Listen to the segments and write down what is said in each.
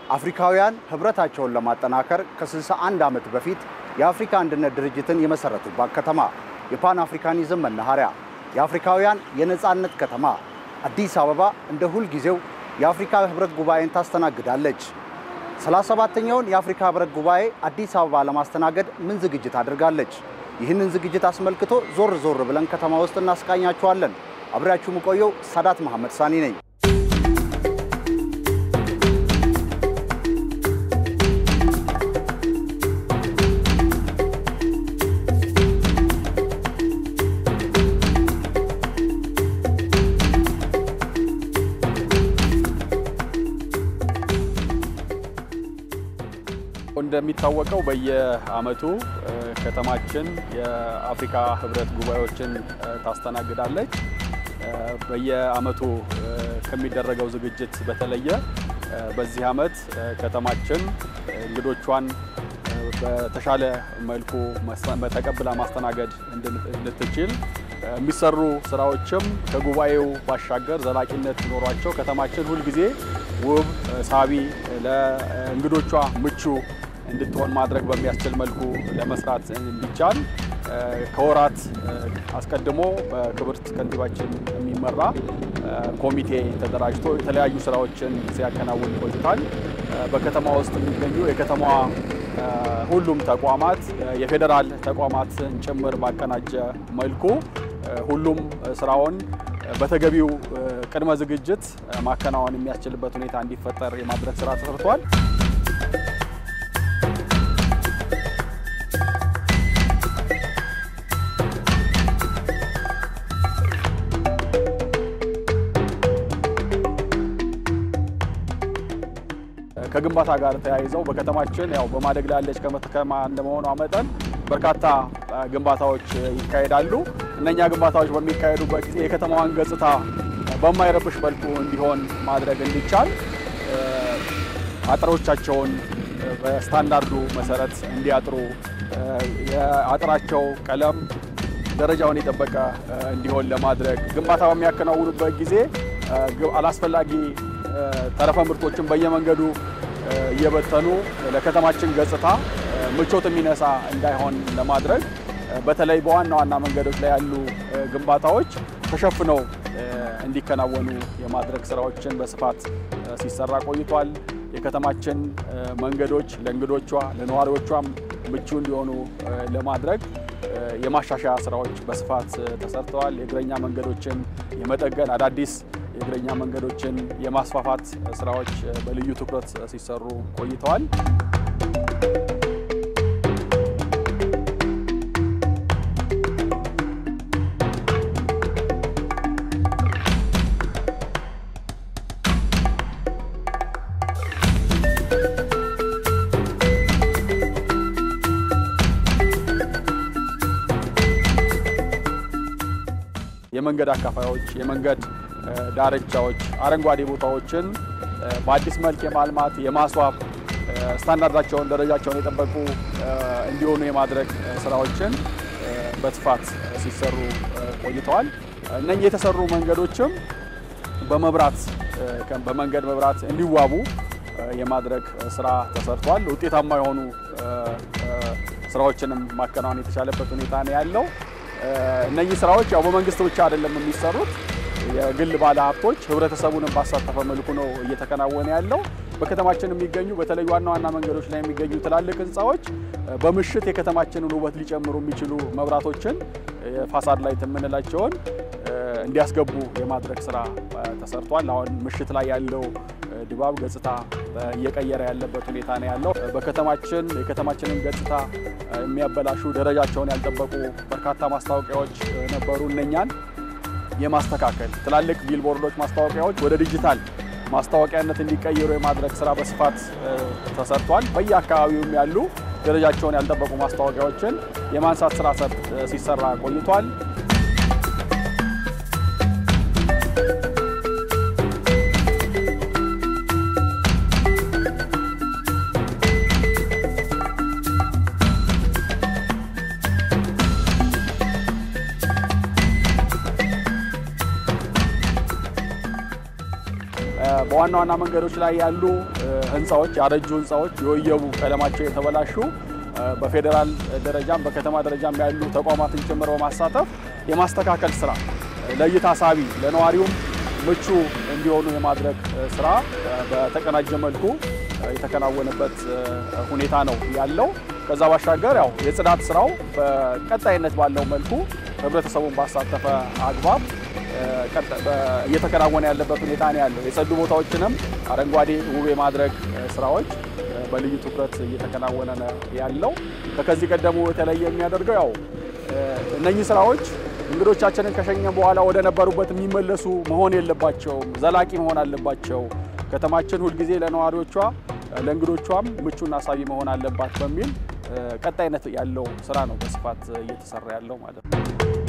አፍሪካውያን ህብረታቸውን ለማጠናከር ከ61 ዓመት በፊት የአፍሪካ አንድነት ድርጅትን የመሰረቱባት ከተማ፣ የፓን አፍሪካኒዝም መናኸሪያ፣ የአፍሪካውያን የነፃነት ከተማ አዲስ አበባ እንደ ሁልጊዜው የአፍሪካ ህብረት ጉባኤን ታስተናግዳለች። 37ኛውን የአፍሪካ ህብረት ጉባኤ አዲስ አበባ ለማስተናገድ ምን ዝግጅት አድርጋለች? ይህንን ዝግጅት አስመልክቶ ዞር ዞር ብለን ከተማ ውስጥ እናስቃኛችኋለን። አብሬያችሁ የምቆየው ሳዳት መሐመድ ሳኒ ነኝ። እንደሚታወቀው በየዓመቱ ከተማችን የአፍሪካ ህብረት ጉባኤዎችን ታስተናግዳለች። በየዓመቱ ከሚደረገው ዝግጅት በተለየ በዚህ ዓመት ከተማችን እንግዶቿን በተሻለ መልኩ ተቀብላ ማስተናገድ እንድትችል የሚሰሩ ስራዎችም ከጉባኤው ባሻገር ዘላቂነት ኖሯቸው ከተማችን ሁልጊዜ ውብ፣ ሳቢ፣ ለእንግዶቿ ምቹ እንድትሆን ማድረግ በሚያስችል መልኩ ለመስራት እንዲቻል ከወራት አስቀድሞ በክብርት ከንቲባችን የሚመራ ኮሚቴ ተደራጅቶ የተለያዩ ስራዎችን ሲያከናውን ቆይቷል። በከተማ ውስጥ የሚገኙ የከተማዋ ሁሉም ተቋማት የፌዴራል ተቋማትን ጭምር ባቀናጀ መልኩ ሁሉም ስራውን በተገቢው ቅድመ ዝግጅት ማከናወን የሚያስችልበት ሁኔታ እንዲፈጠር የማድረግ ስራ ተሰርቷል። ከግንባታ ጋር ተያይዘው በከተማችን ያው በማደግ ላይ ያለች ከተማ እንደመሆኗ መጠን በርካታ ግንባታዎች ይካሄዳሉ። እነኛ ግንባታዎች በሚካሄዱበት ጊዜ የከተማዋን ገጽታ በማይረብሽ መልኩ እንዲሆን ማድረግ እንዲቻል አጥሮቻቸውን በስታንዳርዱ መሰረት እንዲያጥሩ የአጥራቸው ቀለም ደረጃውን የጠበቀ እንዲሆን ለማድረግ ግንባታ በሚያከናውኑበት ጊዜ አላስፈላጊ ተረፈ ምርቶችን በየመንገዱ እየበተኑ ለከተማችን ገጽታ ምቾት የሚነሳ እንዳይሆን ለማድረግ በተለይ በዋና ዋና መንገዶች ላይ ያሉ ግንባታዎች ተሸፍነው እንዲከናወኑ የማድረግ ስራዎችን በስፋት ሲሰራ ቆይቷል። የከተማችን መንገዶች ለእንግዶቿ ለነዋሪዎቿም ምቹ እንዲሆኑ ለማድረግ የማሻሻያ ስራዎች በስፋት ተሰርተዋል። የእግረኛ መንገዶችን የመጠገን አዳዲስ የእግረኛ መንገዶችን የማስፋፋት ስራዎች በልዩ ትኩረት ሲሰሩ ቆይተዋል። የመንገድ አካፋዮች፣ የመንገድ ዳርቻዎች፣ አረንጓዴ ቦታዎችን በአዲስ መልክ የማልማት የማስዋብ ስታንዳርዳቸውን ደረጃቸውን የጠበቁ እንዲሆኑ የማድረግ ስራዎችን በስፋት ሲሰሩ ቆይተዋል። እነኚህ የተሰሩ መንገዶችም በመብራት በመንገድ መብራት እንዲዋቡ የማድረግ ስራ ተሰርቷል። ውጤታማ የሆኑ ስራዎችንም ማከናወን የተቻለበት ሁኔታ ነው ያለው። እነኚህ ስራዎች ያው በመንግስት ብቻ አይደለም የሚሰሩት የግል ባለ ሀብቶች ህብረተሰቡንም ባሳተፈ መልኩ ነው እየተከናወነ ያለው። በከተማችን የሚገኙ በተለይ ዋና ዋና መንገዶች ላይ የሚገኙ ትላልቅ ህንፃዎች በምሽት የከተማችንን ውበት ሊጨምሩ የሚችሉ መብራቶችን ፋሳድ ላይት የምንላቸውን እንዲያስገቡ የማድረግ ስራ ተሰርቷል። አሁን ምሽት ላይ ያለው ድባብ ገጽታ እየቀየረ ያለበት ሁኔታ ነው ያለው። በከተማችን የከተማችንን ገጽታ የሚያበላሹ ደረጃቸውን ያልጠበቁ በርካታ ማስታወቂያዎች ነበሩ። እነኛን የማስተካከል ትላልቅ ቢልቦርዶች ማስታወቂያዎች ወደ ዲጂታል ማስታወቂያነት እንዲቀየሩ የማድረግ ስራ በስፋት ተሰርቷል። በየአካባቢውም ያሉ ደረጃቸውን ያልጠበቁ ማስታወቂያዎችን የማንሳት ስራ ሲሰራ ቆይቷል። በዋና ዋና መንገዶች ላይ ያሉ ህንፃዎች ያረጁ ህንፃዎች የወየቡ ቀለማቸው የተበላሹ በፌዴራል ደረጃም በከተማ ደረጃም ያሉ ተቋማትን ጭምር በማሳተፍ የማስተካከል ስራ ለእይታ ሳቢ ለነዋሪውም ምቹ እንዲሆኑ የማድረግ ስራ በተቀናጀ መልኩ የተከናወነበት ሁኔታ ነው ያለው። ከዛ ባሻገር ያው የጽዳት ስራው በቀጣይነት ባለው መልኩ ህብረተሰቡን ባሳተፈ አግባብ እየተከናወነ ያለበት ሁኔታ ነው ያለው። የጸዱ ቦታዎችንም አረንጓዴ ውብ የማድረግ ስራዎች በልዩ ትኩረት እየተከናወነ ነው ያለው። ከዚህ ቀደሙ የተለየ የሚያደርገው ያው እነኚህ ስራዎች እንግዶቻችንን ከሸኘ በኋላ ወደ ነበሩበት የሚመለሱ መሆን የለባቸውም፣ ዘላቂ መሆን አለባቸው። ከተማችን ሁልጊዜ ለነዋሪዎቿ ለእንግዶቿም ምቹና ሳቢ መሆን አለባት በሚል ቀጣይነት ያለው ስራ ነው በስፋት እየተሰራ ያለው ማለት ነው።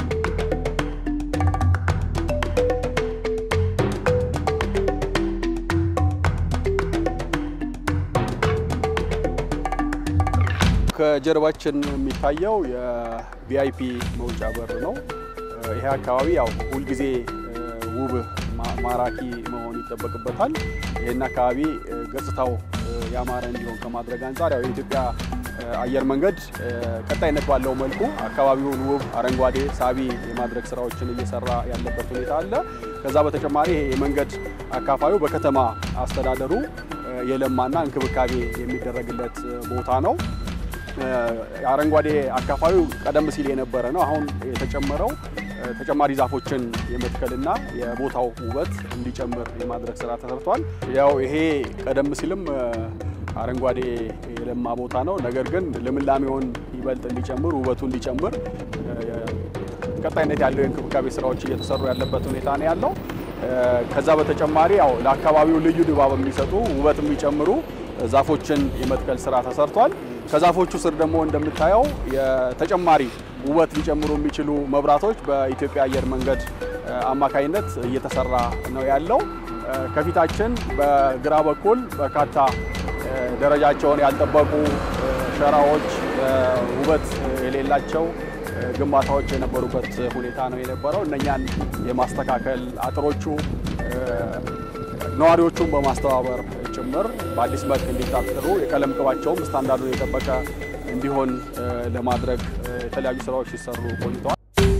ከጀርባችን የሚታየው የቪአይፒ መውጫ በር ነው። ይሄ አካባቢ ያው ሁልጊዜ ውብ ማራኪ መሆን ይጠበቅበታል። ይህን አካባቢ ገጽታው ያማረ እንዲሆን ከማድረግ አንጻር ያው የኢትዮጵያ አየር መንገድ ቀጣይነት ባለው መልኩ አካባቢውን ውብ፣ አረንጓዴ፣ ሳቢ የማድረግ ስራዎችን እየሰራ ያለበት ሁኔታ አለ። ከዛ በተጨማሪ ይሄ የመንገድ አካፋዩ በከተማ አስተዳደሩ የለማና እንክብካቤ የሚደረግለት ቦታ ነው። አረንጓዴ አካፋዩ ቀደም ሲል የነበረ ነው። አሁን የተጨመረው ተጨማሪ ዛፎችን የመትከልና የቦታው ውበት እንዲጨምር የማድረግ ስራ ተሰርቷል። ያው ይሄ ቀደም ሲልም አረንጓዴ የለማ ቦታ ነው። ነገር ግን ልምላሜውን ይበልጥ እንዲጨምር ውበቱ እንዲጨምር ቀጣይነት ያለው የእንክብካቤ ስራዎች እየተሰሩ ያለበት ሁኔታ ነው ያለው። ከዛ በተጨማሪ ያው ለአካባቢው ልዩ ድባብ የሚሰጡ ውበት የሚጨምሩ ዛፎችን የመትከል ስራ ተሰርቷል። ከዛፎቹ ስር ደግሞ እንደምታየው የተጨማሪ ውበት ሊጨምሩ የሚችሉ መብራቶች በኢትዮጵያ አየር መንገድ አማካኝነት እየተሰራ ነው ያለው። ከፊታችን በግራ በኩል በርካታ ደረጃቸውን ያልጠበቁ ሸራዎች፣ ውበት የሌላቸው ግንባታዎች የነበሩበት ሁኔታ ነው የነበረው። እነኛን የማስተካከል አጥሮቹ ነዋሪዎቹን በማስተባበር ጭምር በአዲስ መልክ እንዲታጠሩ የቀለም ቅባቸውም ስታንዳርዱን የጠበቀ እንዲሆን ለማድረግ የተለያዩ ስራዎች ሲሰሩ ቆይተዋል።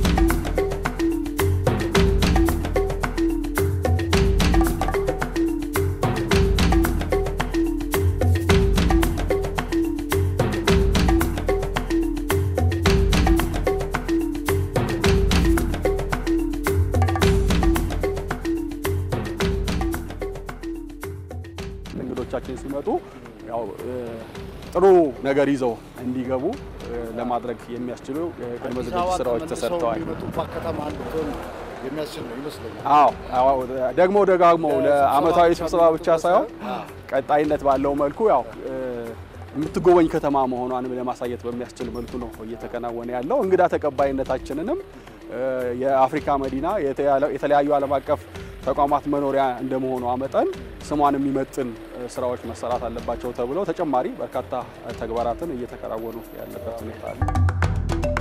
እንግዶቻችን ሲመጡ ያው ጥሩ ነገር ይዘው እንዲገቡ ለማድረግ የሚያስችሉ የቅድመ ዝግጅት ስራዎች ተሰርተዋል። ከተማ እንድትሆን የሚያስችል ነው ይመስለኛል። አዎ ደግሞ ደጋግመው ለአመታዊ ስብሰባ ብቻ ሳይሆን ቀጣይነት ባለው መልኩ ያው የምትጎበኝ ከተማ መሆኗንም ለማሳየት በሚያስችል መልኩ ነው እየተከናወነ ያለው። እንግዳ ተቀባይነታችንንም የአፍሪካ መዲና የተለያዩ ዓለም አቀፍ ተቋማት መኖሪያ እንደመሆኗ መጠን ስሟን የሚመጥን ስራዎች መሰራት አለባቸው ተብለው ተጨማሪ በርካታ ተግባራትን እየተከናወኑ ያለበት ሁኔታ አለ።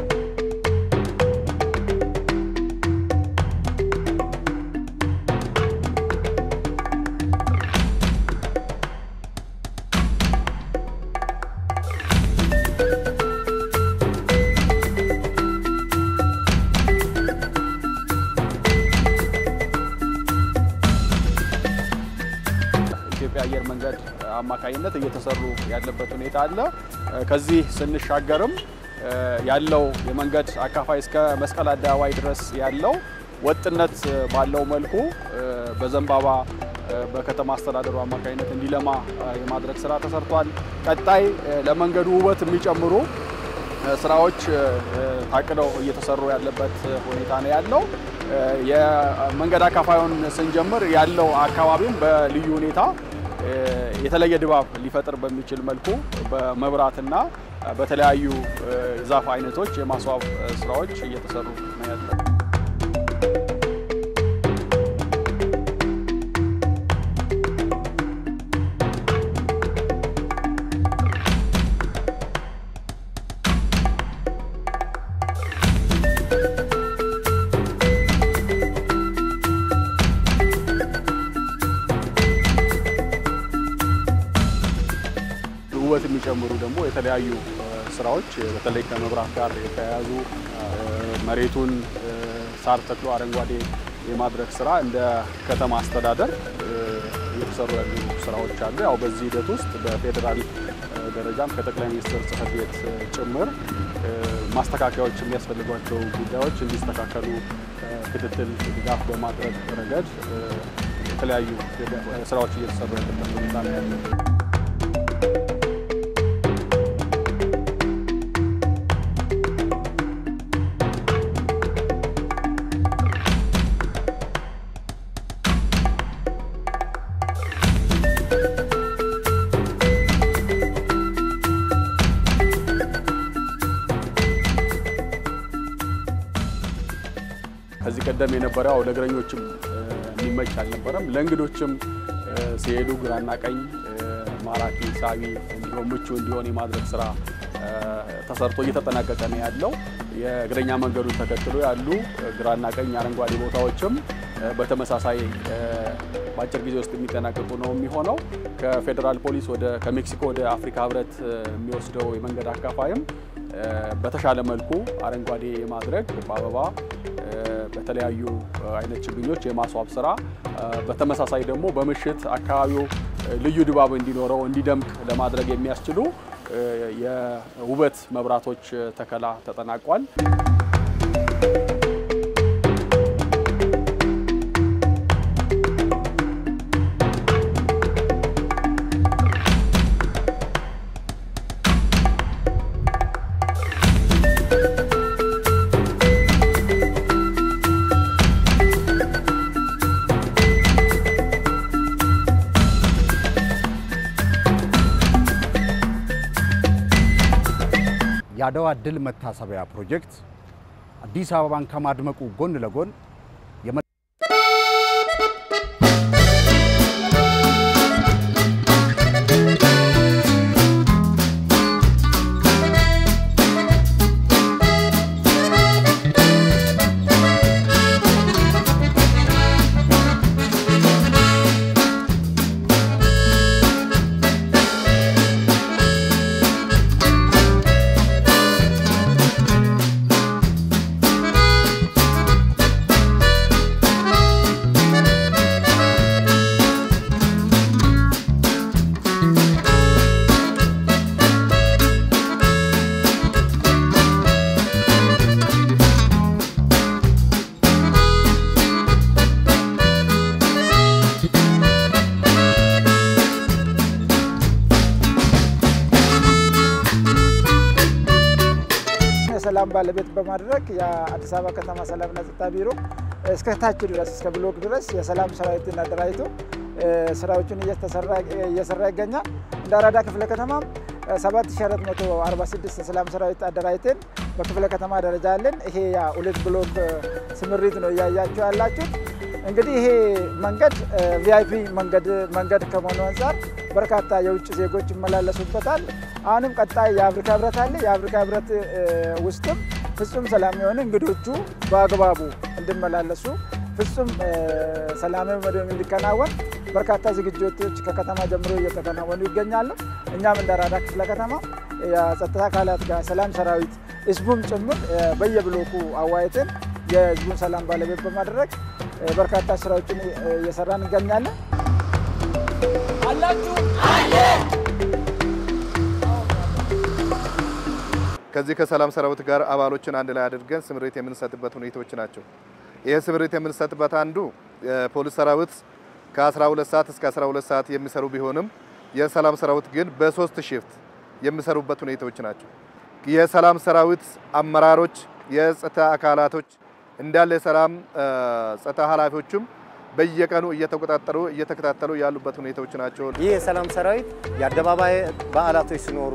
ኢትዮጵያ አየር መንገድ አማካኝነት እየተሰሩ ያለበት ሁኔታ አለ። ከዚህ ስንሻገርም ያለው የመንገድ አካፋይ እስከ መስቀል አደባባይ ድረስ ያለው ወጥነት ባለው መልኩ በዘንባባ በከተማ አስተዳደሩ አማካኝነት እንዲለማ የማድረግ ስራ ተሰርቷል። ቀጣይ ለመንገዱ ውበት የሚጨምሩ ስራዎች ታቅደው እየተሰሩ ያለበት ሁኔታ ነው ያለው። የመንገድ አካፋዩን ስንጀምር ያለው አካባቢም በልዩ ሁኔታ የተለየ ድባብ ሊፈጥር በሚችል መልኩ በመብራትና በተለያዩ ዛፍ አይነቶች የማስዋብ ስራዎች እየተሰሩ ነው ያለው። የሚጨምሩ ደግሞ የተለያዩ ስራዎች በተለይ ከመብራት ጋር የተያያዙ መሬቱን ሳር ተክሎ አረንጓዴ የማድረግ ስራ እንደ ከተማ አስተዳደር እየተሰሩ ያሉ ስራዎች አሉ። ያው በዚህ ሂደት ውስጥ በፌዴራል ደረጃም ከጠቅላይ ሚኒስትር ጽሕፈት ቤት ጭምር ማስተካከያዎች የሚያስፈልጓቸው ጉዳዮች እንዲስተካከሉ ክትትል፣ ድጋፍ በማድረግ ረገድ የተለያዩ ስራዎች እየተሰሩ ያለበት ሁኔታ ነው ያለው። ከዚህ ቀደም የነበረው ለእግረኞችም የሚመች አልነበረም። ለእንግዶችም ሲሄዱ ግራና ቀኝ ማራኪ፣ ሳቢ እንዲሆን ምቹ እንዲሆን የማድረግ ስራ ተሰርቶ እየተጠናቀቀ ነው ያለው። የእግረኛ መንገዱን ተከትሎ ያሉ ግራና ቀኝ አረንጓዴ ቦታዎችም በተመሳሳይ በአጭር ጊዜ ውስጥ የሚጠናቀቁ ነው የሚሆነው። ከፌዴራል ፖሊስ ወደ ከሜክሲኮ ወደ አፍሪካ ህብረት የሚወስደው የመንገድ አካፋይም በተሻለ መልኩ አረንጓዴ የማድረግ በአበባ በተለያዩ አይነት ችግኞች የማስዋብ ስራ በተመሳሳይ ደግሞ በምሽት አካባቢው ልዩ ድባብ እንዲኖረው እንዲደምቅ ለማድረግ የሚያስችሉ የውበት መብራቶች ተከላ ተጠናቋል። የአድዋ ድል መታሰቢያ ፕሮጀክት አዲስ አበባን ከማድመቁ ጎን ለጎን የሰላም ባለቤት በማድረግ የአዲስ አበባ ከተማ ሰላምና ጸጥታ ቢሮ እስከ ታች ድረስ እስከ ብሎክ ድረስ የሰላም ሰራዊትን አደራጅቶ ስራዎችን እየሰራ ይገኛል። እንደ አራዳ ክፍለ ከተማም 7446 የሰላም ሰራዊት አደራጅተን በክፍለ ከተማ ደረጃ አለን። ይሄ ሁለት ብሎክ ስምሪት ነው እያያችሁ ያላችሁት። እንግዲህ ይሄ መንገድ ቪአይፒ መንገድ ከመሆኑ አንጻር በርካታ የውጭ ዜጎች ይመላለሱበታል። አሁንም ቀጣይ የአፍሪካ ህብረት አለ። የአፍሪካ ህብረት ውስጥም ፍጹም ሰላም የሆነ እንግዶቹ በአግባቡ እንዲመላለሱ ፍጹም ሰላማዊ መድብ እንዲከናወን በርካታ ዝግጅቶች ከከተማ ጀምሮ እየተከናወኑ ይገኛሉ። እኛም እንደ አራዳ ክፍለ ከተማ የጸጥታ አካላት ጋር ሰላም ሰራዊት ህዝቡም ጭምር በየብሎኩ አዋይተን የህዝቡን ሰላም ባለቤት በማድረግ በርካታ ስራዎችን እየሰራን እንገኛለን። ከዚህ ከሰላም ሰራዊት ጋር አባሎችን አንድ ላይ አድርገን ስምሪት የምንሰጥበት ሁኔታዎች ናቸው። ይህ ስምሪት የምንሰጥበት አንዱ የፖሊስ ሰራዊት ከ12 ሰዓት እስከ 12 ሰዓት የሚሰሩ ቢሆንም የሰላም ሰራዊት ግን በሶስት ሽፍት የሚሰሩበት ሁኔታዎች ናቸው። የሰላም ሰራዊት አመራሮች፣ የጸጥታ አካላቶች እንዳለ የሰላም ጸጥታ ኃላፊዎችም በየቀኑ እየተቆጣጠሩ እየተከታተሉ ያሉበት ሁኔታዎች ናቸው። ይህ የሰላም ሰራዊት የአደባባይ በዓላቶች ሲኖሩ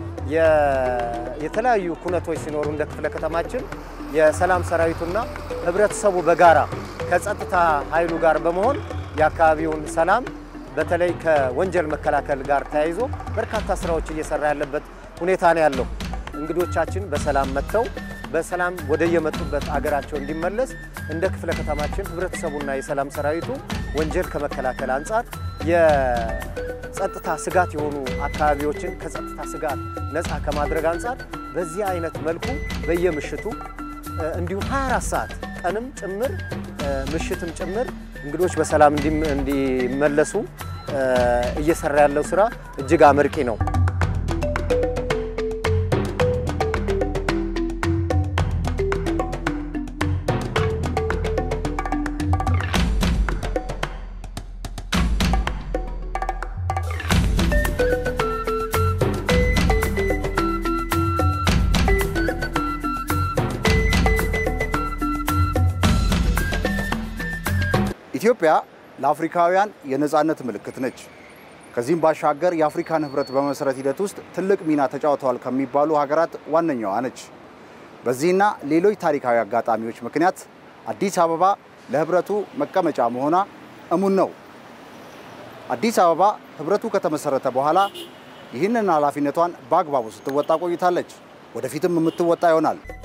የተለያዩ ኩነቶች ሲኖሩ እንደ ክፍለ ከተማችን የሰላም ሰራዊቱና ህብረተሰቡ በጋራ ከጸጥታ ኃይሉ ጋር በመሆን የአካባቢውን ሰላም በተለይ ከወንጀል መከላከል ጋር ተያይዞ በርካታ ስራዎች እየሰራ ያለበት ሁኔታ ነው ያለው። እንግዶቻችን በሰላም መጥተው በሰላም ወደ የመጡበት አገራቸው እንዲመለስ እንደ ክፍለ ከተማችን ህብረተሰቡና የሰላም ሰራዊቱ ወንጀል ከመከላከል አንጻር ጸጥታ ስጋት የሆኑ አካባቢዎችን ከጸጥታ ስጋት ነፃ ከማድረግ አንጻር በዚህ አይነት መልኩ በየምሽቱ እንዲሁም 24 ሰዓት ቀንም ጭምር ምሽትም ጭምር እንግዶች በሰላም እንዲመለሱ እየሰራ ያለው ስራ እጅግ አመርቂ ነው። ኢትዮጵያ ለአፍሪካውያን የነፃነት ምልክት ነች። ከዚህም ባሻገር የአፍሪካን ህብረት በመመስረት ሂደት ውስጥ ትልቅ ሚና ተጫውተዋል ከሚባሉ ሀገራት ዋነኛዋ ነች። በዚህና ሌሎች ታሪካዊ አጋጣሚዎች ምክንያት አዲስ አበባ ለህብረቱ መቀመጫ መሆኗ እሙን ነው። አዲስ አበባ ህብረቱ ከተመሰረተ በኋላ ይህንን ኃላፊነቷን በአግባቡ ስትወጣ ቆይታለች። ወደፊትም የምትወጣ ይሆናል።